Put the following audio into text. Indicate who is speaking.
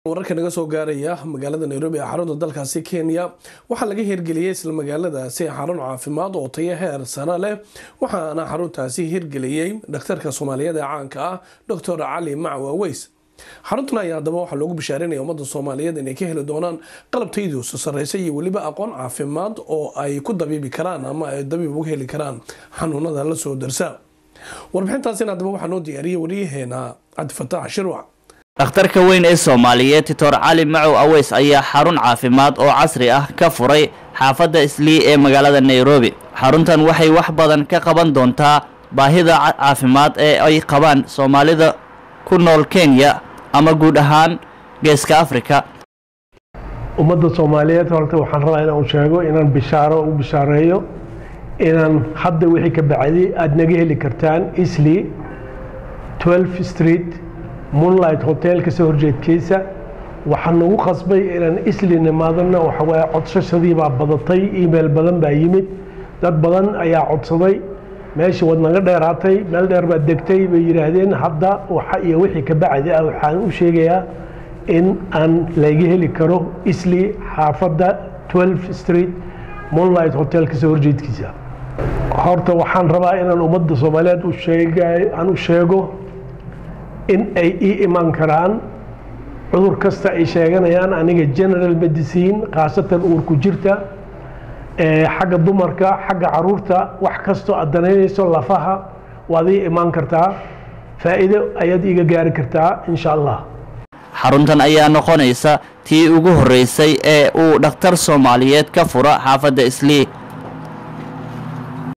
Speaker 1: wararka naga soo gaaraya magaalada nairobi ee xarunta dalkaasi kenya waxaa laga hirgeliyey isla magaaladaasi xarun caafimaad oo tayo heer sare leh waxaana xaruntaasi hirgeliyey dhakhtarka soomaaliyeed ee caanka ah doctor cali macwa weys xaruntan ayaa haddaba waxaa loogu bishaarinaya ummadda soomaaliyeed inay ka heli doonaan qalab tayadiisu sarreysa iyo weliba aqoon caafimaad oo ay ku dabiibi karaan ama ay dabiib uga heli karaan xanuunada la soo darsa warbixintaasina haddaba waxaa noo diyaariyey wariyaheena cabdifataax shirwac
Speaker 2: dhakhtarka weyn ee soomaaliyeed titor cali macow aweys ayaa xarun caafimaad oo casri ah ka furay xaafadda islii ee magaalada nairobi xaruntan waxay wax badan ka qaban doontaa baahida caafimaad ee ay qabaan soomaalida ku nool kenya ama guud ahaan geeska afrika
Speaker 3: ummadda soomaaliyeed horta waxaan rabaa inaan sheego inaan bishaaro u bishaareeyo inaan hadda wixii ka bacdi aada naga heli kartaan isli 12 street moonlight hotel kasoo horjeedkiisa waxaa nagu qasbay inaan isli nimaadana waxawaaye codsashadii baa badatay email badan baa yimid dad badan ayaa codsaday meeshii waad naga dheeraatay meel dheer baad degtay bay yidhaahdeen hadda waxa iyo wixii ka bacdi ah waxaan u sheegayaa in aan laga heli karo isli xaafadda 12 street moonlight hotel kasoo horjeedkiisa horta waxaan rabaa inaan ummadda soomaaliyeed u sheega aan u sheego in ay ii imaan karaan cudur kasta ay sheeganayaan aniga general medicine khaasatan uurku jirta xagga dumarka xagga caruurta wax kastoo aad danaynayso lafaha waad ii imaan kartaa faa'iido ayaad iiga gaari kartaa insha allah
Speaker 2: xaruntan ayaa noqonaysa tii ugu horreysay ee uu dhakhtar soomaaliyeed ka fura xaafadda islii